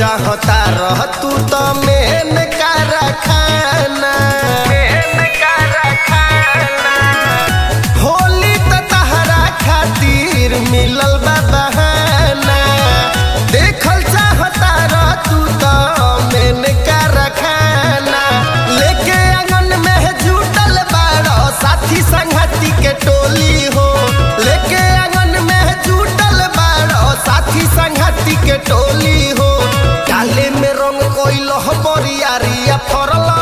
चाहता रह तू तो मेन कारखाना होली त तहरा खातिर मिलल बा बहाना देखल चाहता रह तू तो मेन कारखाना लेके आंगन में जुटल बाड़ो साथी संगति के टोली हो लेके आंगन में जुटल बाड़ो साथी संगति के टोली हो काले में रंग कोइल बरियारिया फरल